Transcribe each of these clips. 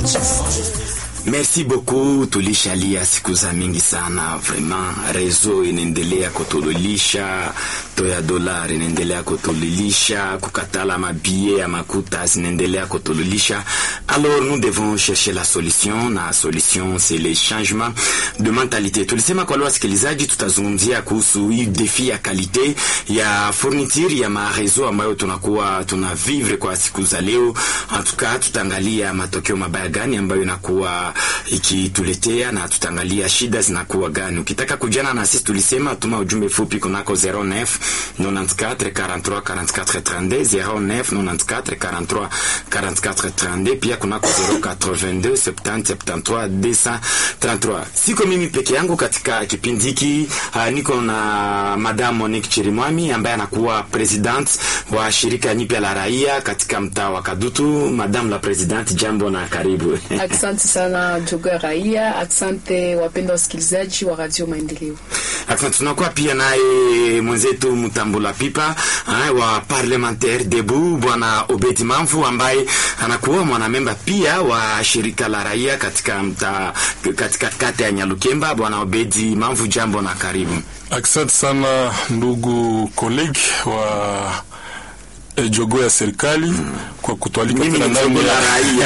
Merci beaucoup, tulishalia siku za mingi sana vraiment. Rezo inaendelea kutululisha, toya dolari inaendelea kutululisha, kukatala mabie ya makuta zinaendelea kutululisha. Alors nous devons chercher la solution, na solution c'est le changement de mentalité. Tulisema kwa leo wasikilizaji, tutazungumzia kuhusu hii defi ya kalite ya fourniture ya marezo ambayo tunakuwa tuna vivre kwa siku za leo. Hatuka tutaangalia matokeo mabaya gani ambayo inakuwa ikituletea na tutaangalia shida zinakuwa gani. Ukitaka kujana na sisi, tulisema tuma ujumbe fupi kunako 09 94 43 44 32 09 94 43 44 32, pia kunako 082 70 73 233. Siko mimi peke yangu katika kipindi hiki, uh, niko na Madame Monique Chirimwami ambaye anakuwa president wa shirika nyipya la raia katika mtaa wa Kadutu. Madame la President, jambo na karibu. Asante sana jogo ya raia. Asante wapenda wasikilizaji wa Radio Maendeleo. Asante. Tunakuwa pia naye mwenzetu Mtambula Pipa ha, wa parlementaire debu bwana Obedi Mamfu ambaye anakuwa mwanamemba pia wa shirika la raia katika mta, katika kata ya Nyalukemba. Bwana Obedi Mamfu, jambo na karibu. Asante sana ndugu kolegi wa E, jogo ya serikali mm. kwa kutwalika tena ndani ya raia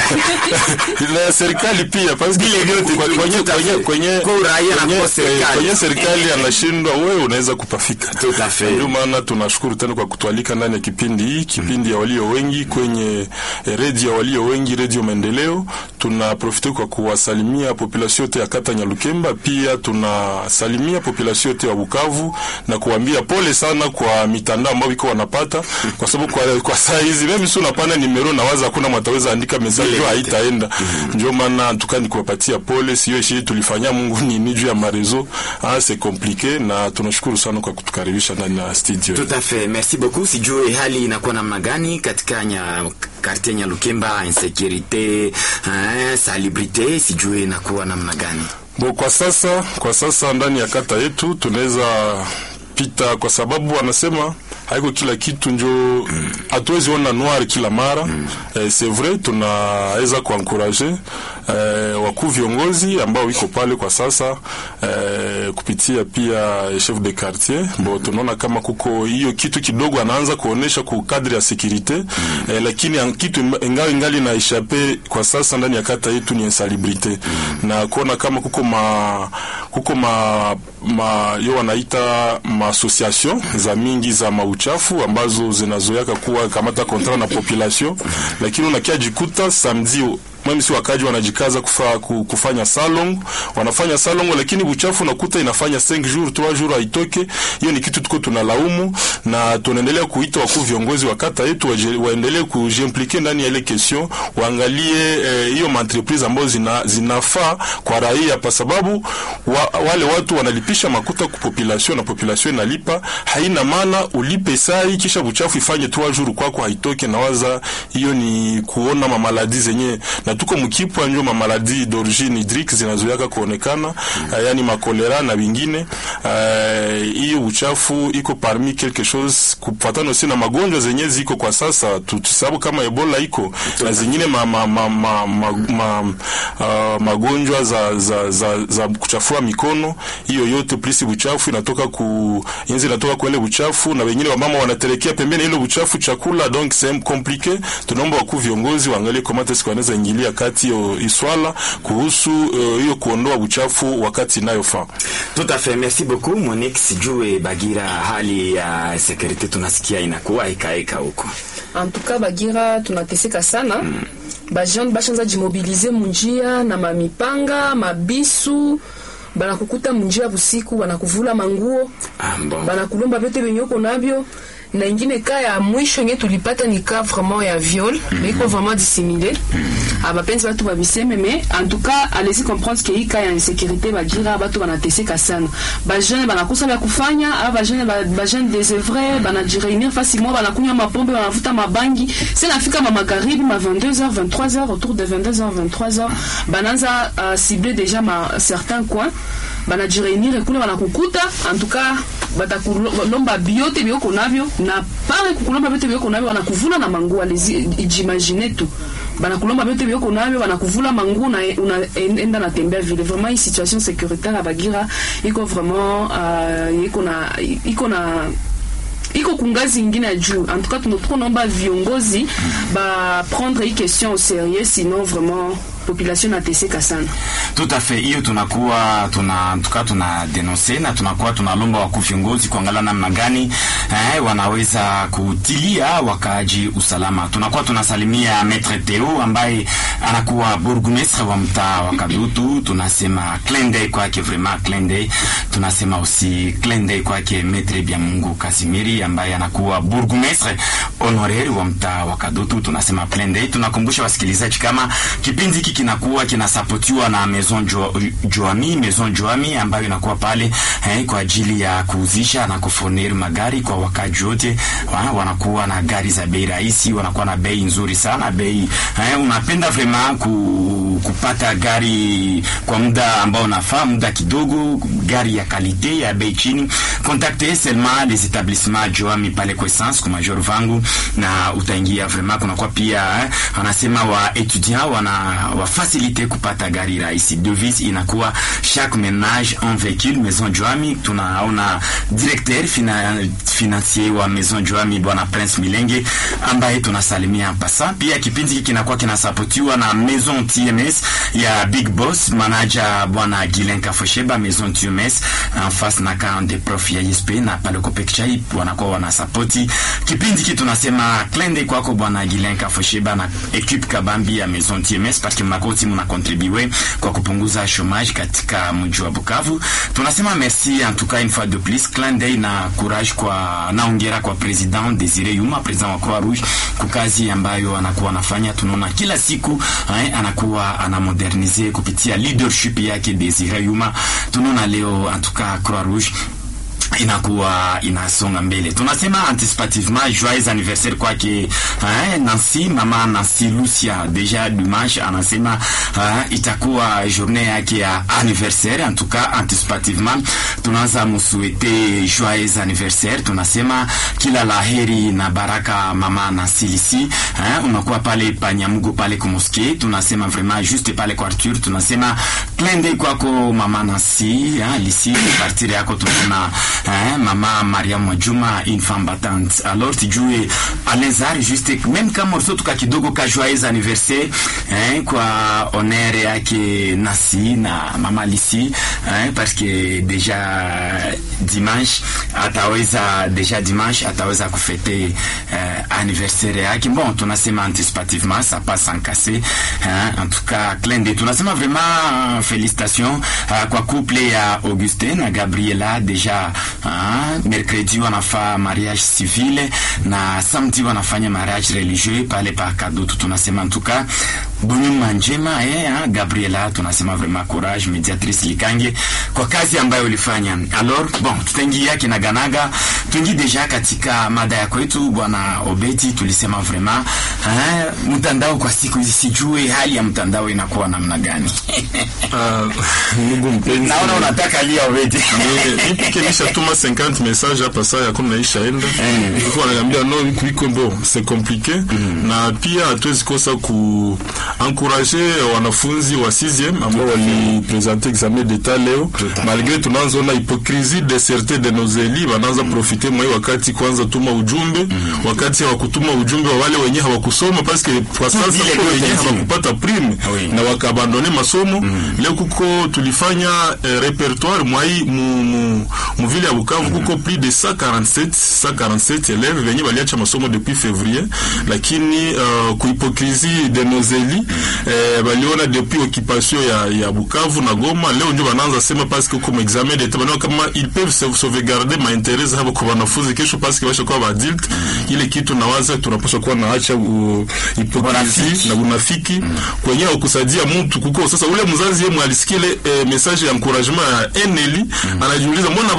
na ya serikali pia parce que kwenye kwenye kwenye kwenye kwenye serikali anashindwa, wewe unaweza kupafika. Ndio maana tunashukuru tena kwa kutwalika ndani ya kipindi hii, kipindi ya walio wengi kwenye eh, redio ya walio wengi, redio Maendeleo. Tunaprofite kwa kuwasalimia population yote ya kata Nyalukemba, pia tunasalimia population yote ya Bukavu na kuambia pole sana kwa mitandao ambayo iko wanapata kwa sababu kwa, kwa saa hizi mimi si unapana nimero na waza hakuna mwataweza andika message hiyo haitaenda. mm -hmm. Ndio maana tukani kuwapatia pole, sio shi tulifanya Mungu ni ni juu ya marezo ah c'est compliqué, na tunashukuru sana kwa kutukaribisha ndani ya studio. Tout à fait, merci beaucoup. Sijue hali inakuwa namna gani katika nya quartier Nyalukemba, insécurité, hein, salubrité, sijue inakuwa namna gani? Bo, kwa sasa kwa sasa ndani ya kata yetu tunaweza pita kwa sababu wanasema haiko kila kitu njo hatuwezi mm. ona noir kila mara mm. Eh, c'est vrai tunaweza kuankuraje eh, wakuu viongozi ambao iko pale kwa sasa eh, kupitia pia chef de quartier mm. Bo tunaona kama kuko hiyo kitu kidogo anaanza kuonesha ku kadri ya securite mm. eh, lakini kitu ingali ingali na ishape kwa sasa ndani ya kata yetu ni insalubrite mm. na kuona kama kuko ma kuko ma, ma yo wanaita ma association za mingi za mauchafu ambazo zinazoyaka kuwa kamata kontra na population, lakini unakia jikuta samedi mimi si wakaji wanajikaza kufa, kufanya salon wanafanya salon, lakini buchafu nakuta inafanya 5 jours 3 jours haitoke. Hiyo ni kitu tuko tunalaumu, na tunaendelea kuita wakuu viongozi wa kata yetu waendelee kujimplike ndani ya ile question, waangalie hiyo eh, entreprise ambazo zina, zinafaa kwa raia, kwa sababu wa, wale watu wanalipisha makuta kwa population na population inalipa. Haina maana ulipe sai kisha buchafu ifanye 3 jours kwako haitoke, na waza hiyo ni kuona mamaladi zenye na tuko mkipwa njo mamaladi d'origine hydrique zinazoyaka kuonekana mm. Uh, yani makolera na vingine hiyo uh, uchafu iko parmi quelque chose kufatana si na magonjwa zenye ziko kwa sasa, tusababu kama Ebola iko na zingine ma, ma, ma, ma, ma, ma, uh, magonjwa za, za, za, za kuchafua mikono. Hiyo yote plisi uchafu inatoka ku yenzi inatoka kwa ile uchafu, na wengine wamama wanaterekea pembeni ile uchafu chakula, donc c'est compliqué. Tunaomba wakuu viongozi waangalie comment est-ce qu'on ingilia kati yo iswala kuhusu hiyo uh, kuondoa uchafu wakati inayofaa. Tout à fait, merci beaucoup Monique. Sijue Bagira, hali ya uh, security tunasikia inakuwa ikaeka huko. En tout cas Bagira tunateseka sana mm. Bajeune bashanza jimobilize munjia na mamipanga mabisu banakukuta munjia busiku, banakuvula manguo ah, bon. banakulomba vyote venye uko navyo na ingine ka ya mwisho yenye tulipata ni ka vraiment ya viol mm -hmm. mais iko vraiment dissimulé mm -hmm. abapenzi batu babiseme mais en tout cas allez-y comprendre que hii ka ya insécurité bagira batu banateseka sana bajeune banakosa vya kufanya aba bajeune bajeune désœuvré banajireunir facilement banakunywa mapombe banavuta mabangi c'est nafika ma magharibi ma 22h 23h autour de 22h 23h bananza uh, cibler déjà ma certains coins banajireunir kule banakukuta en tout cas batakulomba biote bioko navyo na pale kukulomba biote bioko navyo wanakuvuna na manguo alezi ijimagine tu banakulomba vyote vyoko navyo banakuvula manguo na unaenda natembea vile vraiment hii situation sécuritaire ya bagira iko vraiment uh, iko na iko na iko kungazi ingine ya juu en tout cas tuko naomba viongozi ba prendre hii question au sérieux sinon vraiment population nateseka sana Tout à fait, hiyo tunakuwa tuna tuka tuna denonse na tunakuwa tunalomba wakuu viongozi kuangalia namna gani eh, wanaweza kutilia wakaaji usalama. Tunakuwa tunasalimia Maître Theo ambaye anakuwa bourgmestre wa mtaa wa Kadutu. Tunasema clin d'œil kwake, vraiment clin d'œil. Tunasema aussi clin d'œil kwake Maître Biamungu Kasimiri ambaye anakuwa bourgmestre honoraire wa mtaa wa Kadutu. Tunasema clin d'œil. Tunakumbusha wasikilizaji kama kipindi hiki kinakuwa kinasapotiwa na Maison jo, Joami, Maison Joami ambayo inakuwa pale eh, kwa ajili ya kuuzisha na kufoneri magari kwa wakaji wote. Wa, wanakuwa na gari za bei rahisi, wanakuwa na bei nzuri sana bei eh, unapenda vraiment ku, kupata gari kwa muda ambao unafaa, muda kidogo, gari ya kalite ya bei chini, contactez seulement les établissements Joami pale kwa essence kwa Major Vangu na utaingia vraiment. Kunakuwa pia eh, wanasema wa étudiant wana wa facilite kupata gari rahisi. Devise inakuwa chaque ménage un véhicule. Maison Joami, tunaona directeur fina, financier wa Maison Joami bwana Prince Milenge ambaye tunasalimia pasa. Pia kipindi hiki kinakuwa kinasapotiwa na Maison TMS ya Big Boss manager bwana Gilen Kafosheba. Maison TMS en face na camp de prof ya ISP na pale kwa Pekchai wanakuwa wanasapoti kipindi hiki. Tunasema klende kwako bwana Gilen Kafosheba na equipe kabambi ya Maison TMS parce que mnakuwa timu na contribuer kwa kupunguza chômage katika mji wa Bukavu. Tunasema merci en tout cas une fois de plus, clin d'œil na courage kwa naongera kwa president Desire Yuma, president wa Croix Rouge, kwa kazi ambayo anakuwa anafanya. Tunaona kila siku eh, anakuwa anamodernize kupitia leadership yake Desire Yuma. Tunaona leo en tout cas Croix Rouge inakuwa inasonga mbele. Tunasema anticipativement joyeux anniversaire kwake eh, Nancy mama Nancy Lucia deja dimanche anasema eh, itakuwa journée yake ya anniversaire. En tout cas anticipativement tunaanza msuete joyeux anniversaire, tunasema kila laheri na baraka mama Nancy Lisi eh, unakuwa pale Panyamugo pale kumoske, tunasema vraiment juste pale kwa Arthur, tunasema clin d'œil kwako mama Nancy eh, Lisi partir yako tunaona hein, mama Maria Mwajuma une femme battante. Alors tujue Alenzari juste même kama morceau tuka kidogo ka joyeux anniversaire hein, kwa honere yake Nasi na mama Lisi hein, parce que deja dimanche ataweza deja dimanche ataweza kufete eh, anniversaire yake. Bon, tunasema anticipativement ça passe sans casser hein, en tout cas clin d'œil. Tunasema vraiment félicitations uh, kwa couple ya Augustin na Gabriela deja Ah, mercredi wanafaa mariage civile na samedi wanafanya mariage religieux pale pa Kadutu. Tunasema ntuka bunyuma njema eh, ah, Gabriela, tunasema vraiment courage mediatrice Likange kwa kazi ambayo ulifanya. Alors bon, tutaingia kinaganaga, tuingi deja katika mada ya kwetu bwana Obeti. Tulisema vraiment ah, mtandao kwa siku hizi, sijue hali ya mtandao inakuwa namna gani? Ah, ndugu mpenzi, Naona unataka lia Obeti. Ni- nipi kenisha tuma 50 message hapa saa ya kumi naisha enda iko ananiambia no iko iko bon c'est compliqué na pia hatuwezi kosa ku encourager wanafunzi wa 6e ambao walipresente examen d'etat leo Tout à fait. malgré tunaanza ona hypocrisie de certains de nos élus wanaanza profiter mwa hii wakati kwanza tuma ujumbe wakati hawakutuma ujumbe wa wale wenye hawakusoma parce que kwa sasa Vile kwa wenye vile. hawakupata prime Oui. na wakaabandone masomo leo kuko tulifanya eh, repertoire mwai mu, mu, mu vile ya Bukavu kuko plus de 147 147 élèves venye baliacha masomo depuis février lakini uh, kuhipokrisi de nos élus eh, baliona depuis occupation ya, ya Bukavu na Goma leo ndio banaanza sema parce que comme examen d'etat banaona kama ils peuvent sauve- sauvegarder ma intérêt zao kwa wanafunzi kesho parce que washakuwa ba adult ile kitu nawaza tunapaswa kuwa naacha uh, hipokrisi Unafiki. na unafiki kwenye kusaidia mtu kuko sasa ule mzazi yeye alisikia ile eh, message ya encouragement ya Eneli anajiuliza mbona bangu sai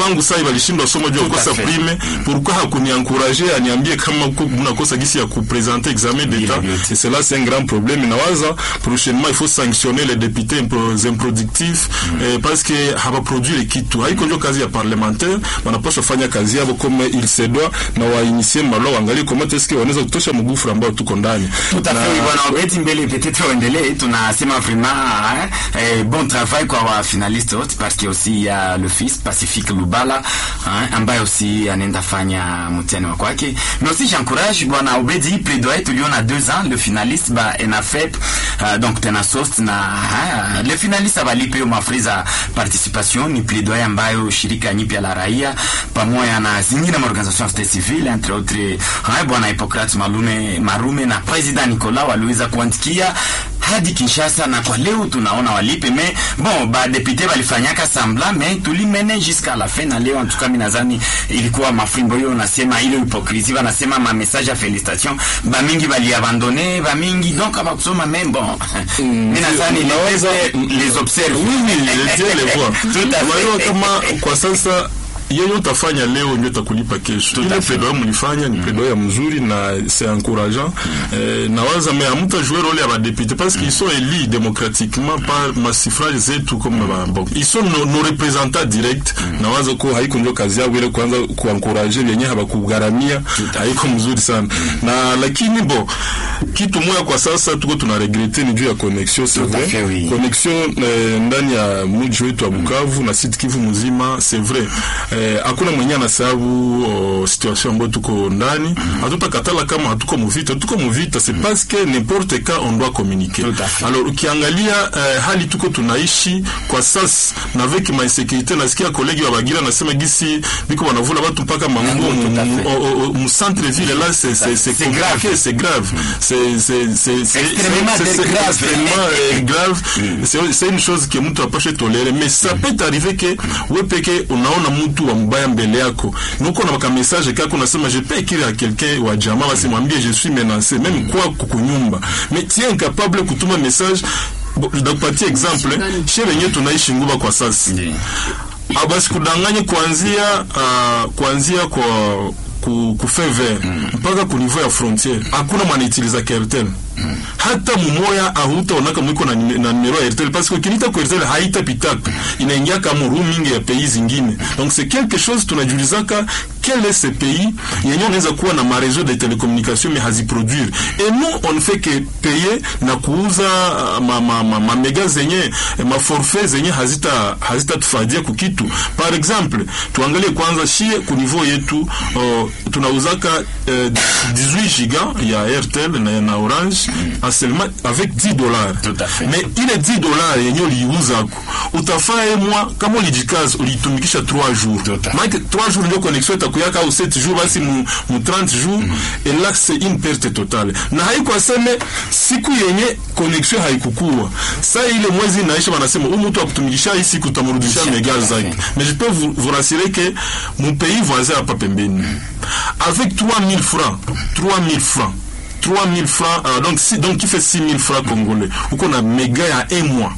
walishindwa somo juu ya Tout à kukosa fait. prime pourquoi hakuniencourage aniambie kama ku- mnakosa gisi ya kupresenter examen d'état Bien, bien. et cela c'est un grand problème nawaza prochainement il faut sanctionner les députés impro- improductifs eh, parce que hawaproduire kitu haiko njo kazi ya parlementaire wanapaswa fanya kazi yao comme il se doit na wainisie malwa waangalie comment est-ce que wanaweza kutosha mgufuru ambao tuko ndani Tout à Na- fait, oui, bwana Obeti mbele peut-être uendelee, tunasema vraiment hein, eh, bon travail kwa wa finaliste wote parce que aussi il y a le fils Pacifique Lubala hein, ambaye aussi anaenda fanya mtihani wa kwake mais aussi j'encourage bwana Obedi hii plaidoyer tuliona deux ans le finaliste ba ENAFEP uh, donc tena sost na hein, le finaliste abalipe hiyo mafri za participation ni plaidoyer ambayo shirika nyipya la raia pamoja na zingine maorganisation ya société civile entre autres hein, bwana Hippocrates Malume Marume na president Nicolas waliweza kuandikia hadi Kinshasa na kwa leo tunaona walipe mais bon ba député balifanyaka semblant mais tulimene jusqu'à la fin na leo en tout cas mimi nadhani ilikuwa mafrimbo hiyo nasema ile hypocrisie wanasema ma message ya félicitation ba mingi bali abandonner ba mingi donc abakusoma mais bon mimi nadhani Unaweza- les les observe Oui, oui, je tiens les voix. Tout à fait. Unajua kama kwa sasa yenye utafanya leo ndio utakulipa kesho. Ile plaidoyer mlifanya ni plaidoyer mzuri na c'est encourageant. Eh, nawaza mais amuta jouer rôle ya badepute parce qu'ils sont élus démocratiquement par masifrage zetu comme ba bon. Ils sont nos, nos représentants directs. Nawaza ko haiko ndio kazi yao ile kwanza kuencourager wenye habakugharamia haiko mzuri sana. Na lakini bo kitu moja kwa sasa tuko tuna regrete ni juu ya connexion c'est Tout à vrai. fait, oui. connexion eh, ndani ya mji wetu wa Bukavu na Sud Kivu mzima c'est vrai eh, hakuna mwenye anasababu oh, situation ambayo tuko ndani hatutakatala kama hatuko muvita tuko muvita c'est parce que n'importe quand on doit communiquer Tout à fait. alors ukiangalia eh, hali tuko tunaishi kwa sasa na avec ma insécurité nasikia kolegi wa Bagira nasema gisi biko wanavula watu mpaka manguo Manguo, tout à mu- fait. au- au- au- mu centre ville là c'est c'est c'est C'est compliqué, grave. c'est grave c'est c'est c'est c'est extrêmement c'est- c'est grave. extrêmement eh, grave c'est c'est une chose que mtu apashe tolere mais ça peut arriver que we peke unaona mtu wa mbaya mbele yako nuko na maka message kako unasema je peux écrire à quelqu'un wa jamaa basi mwambie je suis menacé même kwa kukunyumba mais tu es incapable kutuma message Bo- ndakupatia exemple chez wenyewe tunaishi nguba kwa sasa Ndiyo. Ah, basi kudanganye kuanzia uh, kuanzia kwa ku, ku fever mpaka ku niveau ya frontiere hakuna mwanaitiliza Airtel hata mumoya ahutaonaka mwiko na, nime- na numero ya Airtel parce que ukinita ku Airtel haitapitaka inaingia kama roaming ya pays zingine donc c'est quelque chose tunajulizaka quel est ce pays yenye unaweza kuwa na mareseau de télécommunication mais haziproduire et nous on ne fait que payer na kuuza uh, ma, ma, ma, ma mega zenye ma forfait zenye hazita hazitatufadia kukitu par exemple tuangalie kwanza shie ku niveau yetu uh, tunauzaka uh, 18 giga ya Airtel na, na Orange mm. seulement avec 10 dollars Tout à fait. mais ile 10 dollars yenye uliuzako utafaa ye mwa kama ulijikaza ulitumikisha 3 jours Tout à fait. maana 3 jours ndio connexion itakuyaka au 7 jours basi mu, mu 30 jours et là c'est une perte totale na haiko aseme siku yenye connexion haikukua saa ile mwezi inaisha wanasema huyu mtu akutumikisha hii siku utamrudishia Tout à mega fait. zake mais je peux vous, vous rassurer que mon pays voisin hapa pembeni avec 3000 francs 3000 francs 3000 francs euh, donc si, donc qui fait 6000 francs congolais uko na méga ya un mois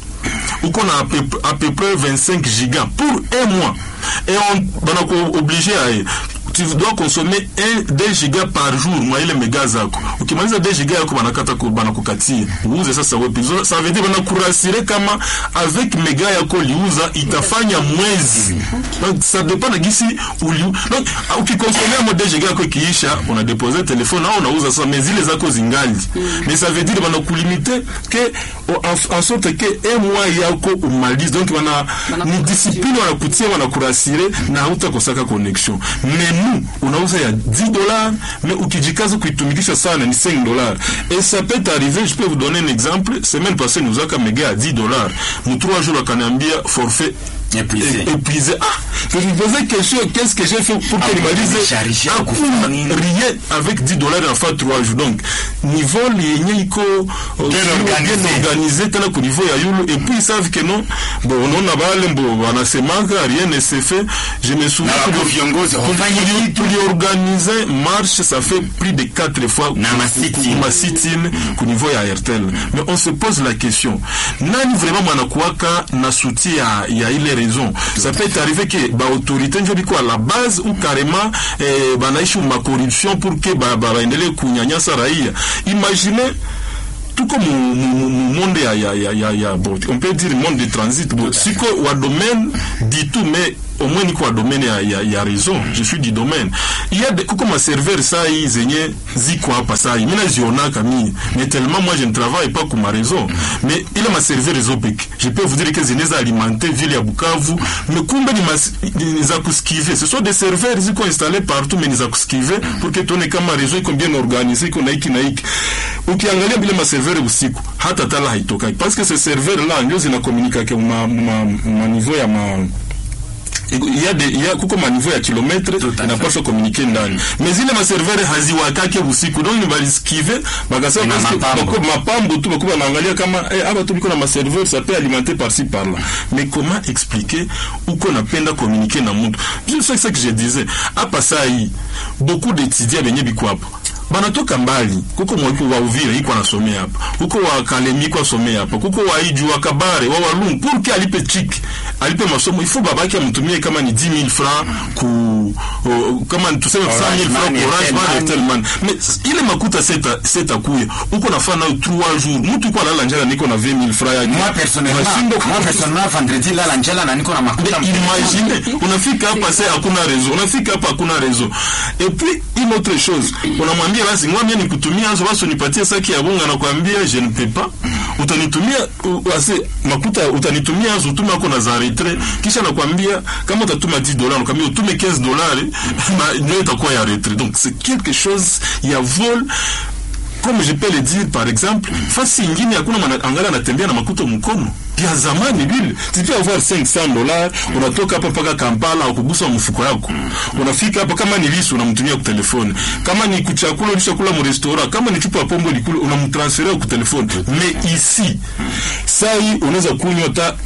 uko na à peu, à peu près 25 gigas pour un mois et on banako obligé à tu dois consommer 1 2 gigas par jour mwa ile mega zako ukimaliza 2 gigas yako banakata ku- banakukatia uuze sasa wepi So, ça veut dire banakurasire kama avec mega yako liuza itafanya mwezi donc ça dépend na gisi uli donc ah, ukikonsomea mo 2 gigas yako ikiisha unadepose telefone au unauza sasa mais zile zako zingali mais ça veut dire banakulimite que en, en sorte que un mois yako umalize donc wana ni discipline wanakutia wanakurasire na hautakosaka connexion mais nous unauza ya 10 dollars mais ukijikaza kuitumikisha sana ni 5 dollars et ça peut arriver je peux vous donner un exemple semaine passée nous aka mega à 10 dollars mu 3 jours akaniambia forfait Épuisé. é- épuisé ah je me posais question qu'est-ce que j'ai fait pour Ah, que vous nimalize téléchargez, hakuna kufanya nini? rien avec 10 dollars en fait 3 jours donc niveau yenye iko uh, Bien organisé. bien organisé tena ku niveau ya yulu et puis ils savent que non bon unaona bale mbo wanasemaka rien ne se fait je me souviens Na tuli- wako viongozi wafanye tuli- kitu. tuliorganize marche ça fait plus de 4 fois Na ma sit-in. ma sit-in ku niveau ya Airtel mais on se pose la question nani vraiment mwanakuwaka na soutien ya, ya ile raison ça peut être arrivé que baautorité njo biko à la base ou carrément eh, banaishi ma corruption pour que ba- ba- baendelee kunyanyasa raia imagine tuko mu, mu, mu, mu monde ya, ya, ya, ya, ya bon, on peut dire monde de transit bon, siko wa domaine dit tout mais au moins niko wa domaine ya, ya, ya raison je suis du domaine il y a de, kuko ma serveur saa hii zenye ziko hapa saa hii mina zionaka mie mais tellement moi je ne travaille pas kuma raison mais ile ma serveur ezo peke je peux vous dire que zinaweza alimenter ville ya Bukavu mais kumbe ni, mas, ni za kuskive ce sont des serveurs ziko installés partout mais ni za kuskive pour que tuone kama réseau iko bien organisé iko na hiki na hiki ukiangalia vile maserveur usiku hata tala haitokaki parce que ce serveur là ndio zinakomunikake ma, ma, ma niveau ya ma il y a des il y a kuko ma niveau ya kilometre inapaswa communiquer ndani mais zile maserveur haziwakake usiku donc ni baliskive bakasema Ina parce que mapambo. bako mapambo tu bakuwa naangalia kama eh, hapa tu biko na maserveur ça peut alimenter par ci par là mais comment expliquer uko napenda communiquer na mtu je sais ce que je disais hapa saa hii beaucoup d'étudiants benye biko hapo banatoka mbali kuko mwiko wa Uvira iko anasomea hapa kuko wa Kalemi iko asomea hapa kuko wa Iju wa Kabare wa Walungu pour que alipe chiki alipe masomo il faut babake amtumie kama ni 10000 francs ku uh, kama ni tuseme 100000 francs Money, ku Orange Airtel Money, Money. Airtel Money mais ile makuta seta seta kuya uko nafanya nayo 3 jours mtu kwa lala njala niko na 20000 francs yake moi personnellement Unashindwa moi ku- personnellement vendredi lala njala na niko na makuta imagine unafika hapa sasa hakuna réseau unafika hapa hakuna réseau et puis une autre chose unamwambia basi ngwambia nikutumia hizo basi unipatie saki ya bunga na kuambia je ne peux pas utanitumia u- basi makuta utanitumia hizo utume ako na za retrait kisha nakwambia kama utatuma 10 dollars nakwambia utume 15 dollars na ndio itakuwa ya retrait donc c'est quelque chose ya vol comme je peux le dire par exemple fasi ingine hakuna mwana- angali anatembea na makuto mkono ya zamani vile tu avoir 500 dollars unatoka hapa mpaka Kampala ukugusa mfuko yako unafika hapa kama ni lisu unamtumia kwa telefone kama ni kuchakula ulishakula mu restaurant kama ni chupa ya pombe ulikula unamtransferia kwa telefone mais ici saa hii unaweza kunywa hata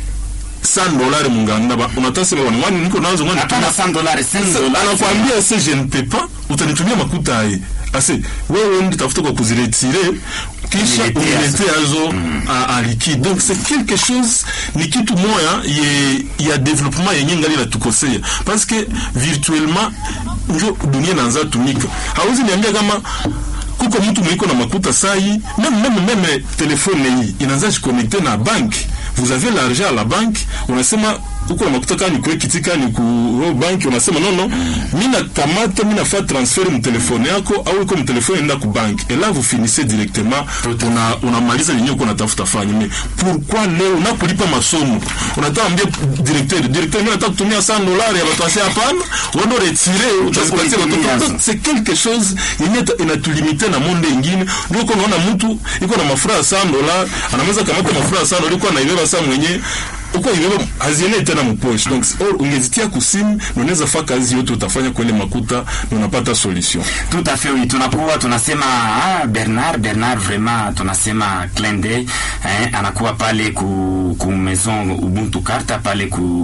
100 dollars munganda ba unatasema bwana ngani niko nazo ngani hapana 100 dollars 5 dollars anakwambia se je ne peux pas utanitumia makuta aye ase wewe ndi tafuta kwa kuziretire kisha Uniletea uniletea azo a, a liquide donc c'est quelque chose ni kitu moya ye ya développement yenye ngali natukosea parce que virtuellement njo dunia inaanza tumika hauzi niambia kama kuko mtu mwiko na makuta sai même même même telefone hii inaanza jiconnecter na banki vous avez l'argent à la banque unasema uko na makuta kani kwa kitika ni ku ro bank unasema no no mimi nakamata mimi nafanya transfer mu telefone yako au iko mu telefone nenda ku bank et là vous finissez directement una unamaliza yenyewe uko natafuta fanya mais pourquoi leo unapolipa masomo unataka ambia directeur directeur mimi nataka kutumia 100 dollars ya watu wasi hapana wao retire utazipatia kuitumia. watoto Donc, c'est quelque chose yenye ita- inatulimite na monde ingine ndio uko unaona mtu iko na mafura ya 100 dollars anaweza kamata mafura ya 100 dollars iko anaibeba saa mwenye uko ibeba hazienei tena mpoche donc or ungezitia kusimu na unaweza fanya kazi yote utafanya kwa ile makuta na unapata solution Tout à fait oui, tunakuwa tunasema ah, Bernard Bernard vraiment tunasema clin d'œil eh, anakuwa pale ku, ku maison Ubuntu Karta pale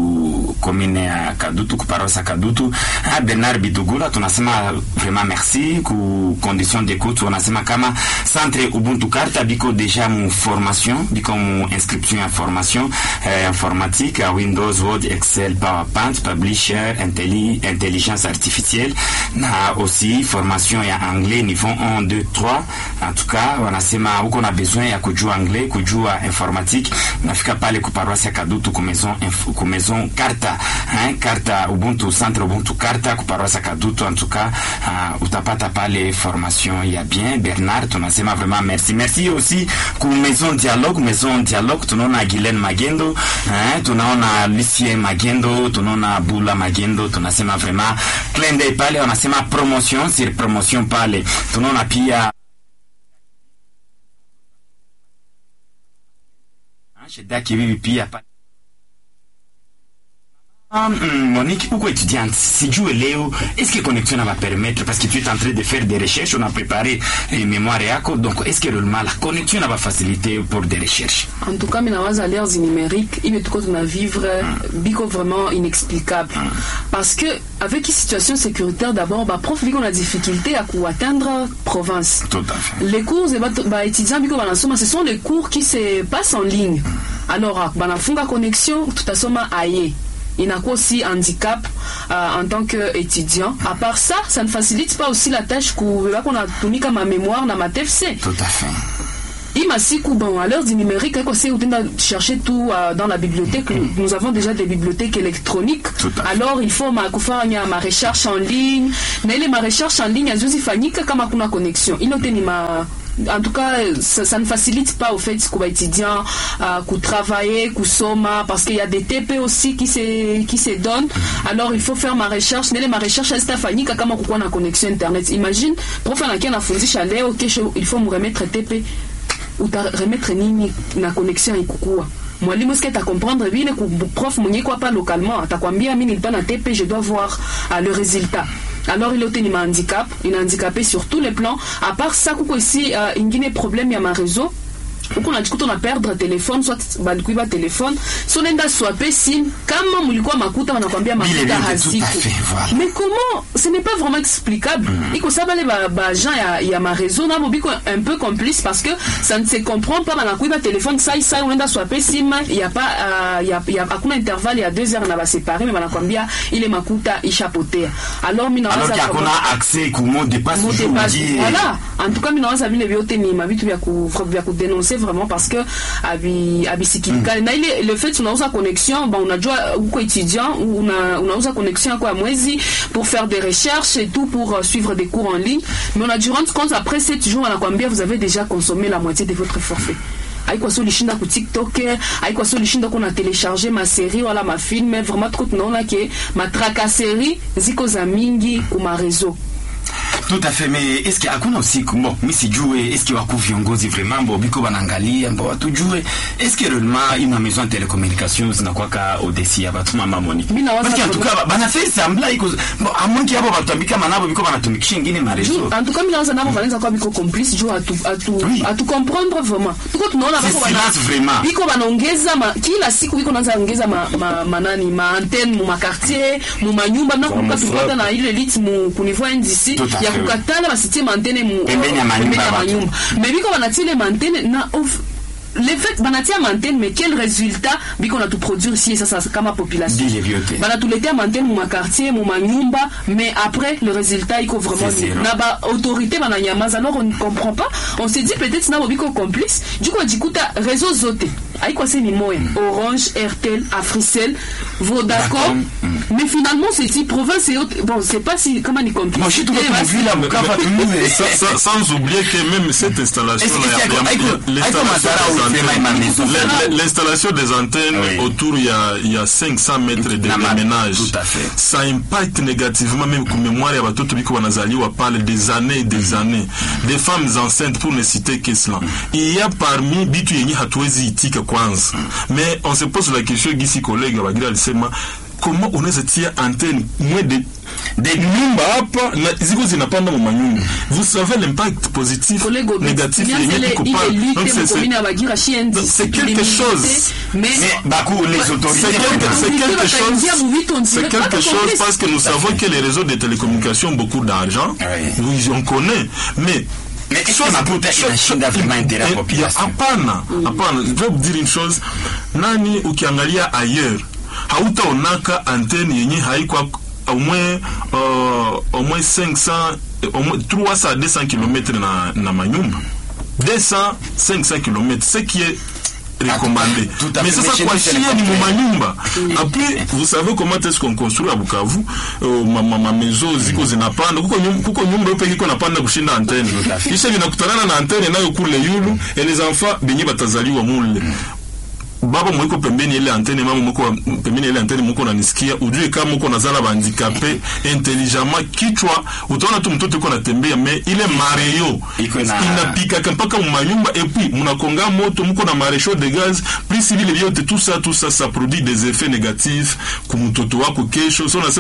ku commune ya Kadutu ku paroisse ya Kadutu. Ah, Bernard Bidugula tunasema vraiment merci ku condition d'écoute, wanasema kama centre Ubuntu Karta biko deja mu formation biko mu inscription ya formation eh, informatique à Windows, Word, Excel, PowerPoint, Publisher, Intelli, intelligence artificielle na aussi formation ya anglais niveau 1 2 3 en tout cas wanasema huko na besoin ya kujua anglais kujua informatique nafika pale ku paroisse ya Kadutu ku maison inf- ku maison Karta hein, Karta Ubuntu centre Ubuntu Karta ku paroisse ya Kadutu en tout cas uh, utapata pale formation ya bien Bernard tunasema vraiment merci merci aussi ku maison dialogue maison dialogue tunaona Guylaine Magendo hein, tunaona Lucien Magendo tunaona Bula Magendo tunasema vraiment clin d'œil pale wanasema promotion sur promotion pale tunaona pia Ah, Sheda Kibibi pia pale Ah, mm, Monique, pourquoi étudiante Sijue leo, est-ce que connexion va permettre parce que tu es en train de faire des recherches, on a préparé les mémoires yako, donc est-ce que réellement la connexion va faciliter pour des recherches En tout cas, minawaza l'ère du numérique, il est tout à vivre biko vraiment inexplicable. Parce que avec une situation sécuritaire d'abord, bah prof biko na difficulté à coup atteindre province. Tout à fait. Les cours et bah, bah étudiants biko banasoma, ce sont des cours qui se passent en ligne. Alors, ah, banafunga connexion, tutasoma aye. inakuwa aussi handicap uh, en tant que étudiant à part ça ça ne facilite pas aussi la tâche kubebako natumika ma mémoire na ma TFC Tout à fait. hii masiku bon à l'heure du numérique haiko si utenda chercher tout euh, dans la bibliothèque nous avons déjà des bibliothèques électroniques Tout à fait. alors il faut ma kufanya ma recherche en ligne na ile ma recherche en ligne haziwezi fanyika kama kuna connexion ile yote ni ma en tout cas ça, ça ne facilite pas au fait kuba étudiant euh, kutravailler kusoma parce qu'il y a des TP aussi qui se qui se donnent alors il faut faire ma recherche nele ma recherche hazitafanyika kama kukuwa na connexion internet imagine prof anakia anafundisha leo kesho il faut mremettre TP utaremettre nini na connexion ikukua mwalimu eske atakomprendre vile ku prof mwenye iko hapa localement atakwambia mi nilipa na TP je dois voir uh, le résultat alors ile yote ni mahandicap inahandicapé sur tous les plans à part ça kuko ici uh, ingine problème ya mareseau huku najikuta una perdre telefone soit balikuiba telefone so nenda swape sim kama mulikuwa makuta wanakwambia Vile makuta vyote, tout à haziko fait, voilà. mais comment ce n'est pas vraiment explicable iko sa bale ba- baagent ya, ya mareseau nabo biko un peu complice parce que ça ne se comprend pas banakuiba telefone sai sai unaenda swape sim ya pa uh, ya, ya, hakuna intervalle ya deux heures na basepare me banakwambia ile makuta ishapotea alors mi Alors nawaza qu'il y a kama- qu'on a accès ku mot de passe Mot de toujours passe. dit. Voilà. En tout cas, mi nawaza vile vyote ni mavitu vya ku vya kudenoncer vraiment parce que abi abisikilikali na ile le fait unauza connexion bon unajua uko étudiant una unauza connexion yako ya mwezi pour faire des recherches et tout pour euh, suivre des cours en ligne mais on a dû rendre compte après 7 jours wanakwambia vous avez déjà consommé la moitié de votre forfait haikuwa sio ulishinda ku tiktok haikuwa sio ulishinda kuna telecharge maserie wala mafilme vraiment tuko tunaona ke matrakaseri ziko za mingi kuma réseau Tout à fait, mais est-ce que hakuna usiku bon, mi sijue est-ce que waku viongozi vraiment bo biko banaangalia mbo watujue est-ce que réellement une maison de télécommunication zinakwaka odesi ya batu mama Monique Mi nawaza parce que en tout kwamba- cas bana fait semblant iko bon à moins qu'il y abo batambika manabo biko banatumikisha ingine ma réseau en tout cas minaanza navo vanaweza kuwa biko complice juu atu, atu, Oui. atu comprendre vraiment tuko tunaona C'est bako wana- silence vraiment. biko banaongeza ma, kila siku biko naanza ongeza ma, ma, manani ma antenne mu makartier mu manyumba nakumbuka Za tulipata mafrap. na ile lit mu kuniveau NDC Tout à ya fait, oui. kukatala basitie mantene mu Pembeni ya manyumba pembeni ya ya watu. manyumba mais biko banatie ile mantene na of, le fait banatia mantene mais quel résultat biko na tuproduire si sasa kama population Dile vyote. banatuletea mantene mu makartier mu manyumba mais après le résultat iko vraiment C'est zéro. na ba autorité bananyamaza alors on ne comprend pas on se dit peut-être nabo biko complice juko jikuta réseau zote haikuwa se ni moya orange airtel africell vodacom mais finalement c'est dit province et autres bon c'est pas si comment ni complice moi je suis tout Eh, basi- vile Bukavu tumue Sa- sa- sans oublier que même cette installation Est-ce que là, c'est il y a- avec- il y a- avec- l'installation avec Mazara des ou antennes- Fema Mamezo? l'in- l'in- l'installation des antennes Oui. autour il y a, il y a 500 mètres de Na ma- ménage tout à fait. ça impacte négativement même ku mémoire ya batoto biko banazaliwa pale des années et des années des femmes enceintes pour ne citer que cela il y a parmi bitu yenye hatuwezi itika kwanza mais on se pose la question gisi collègue bagira alisema comment unaweza tia antenne mwe de de nyumba hapa na ziko zinapanda mu manyumba vous savez l'impact positif Collègue Obed, négatif Nianza yenye ile- iko ile pale lutte donc c'est mu commune c'est ya Bagira chiendi. Donc, c'est quelque Tulimilite, chose. mais mais baku les autorités c'est quelque, c'est Autorité quelque bataingia chose, mu vitu, on c'est dirait quelque pas chose complice. parce que nous savons que les réseaux de télécommunications ont beaucoup d'argent. Oui. Oui, on connaît. Mais Mais est-ce chose- que makuta chose- inashinda vraiment intérêt ya Eh, population? ya- Hapana, hapana. Je vais vous dire une chose. Nani ukiangalia ailleurs hautaonaka antenne yenye haiko au moins euh, au moins 500 au moins 300 à 200 km na, na manyumba 200 500 km ce qui est recommandé Tout à mais fait. sasa Mais chez kwa nous, c'est chie le ni contraire. mumanyumba après vous savez comment est-ce qu'on construit à Bukavu uh, ma, ma, ma maison ziko zinapanda kuko nyumba, kuko nyumba yope iko napanda kushinda antenne kisha vinakutanana na antenne nayo kule yulu et les enfants benye batazaliwa mule baba mwiko pembeni ile antene mama mwiko pembeni ile antene mwiko nanisikia ujue kama uko nazala bandikape intelligemment kichwa utaona tu mtoto uko natembea me ile mareyo Iko na- inapikaka mpaka mumanyumba et puis munakonga moto muko na marechaud de gaz plus vile vyote tout ça tout ça ça produit des effets négatifs kumtoto wako kesho so unasema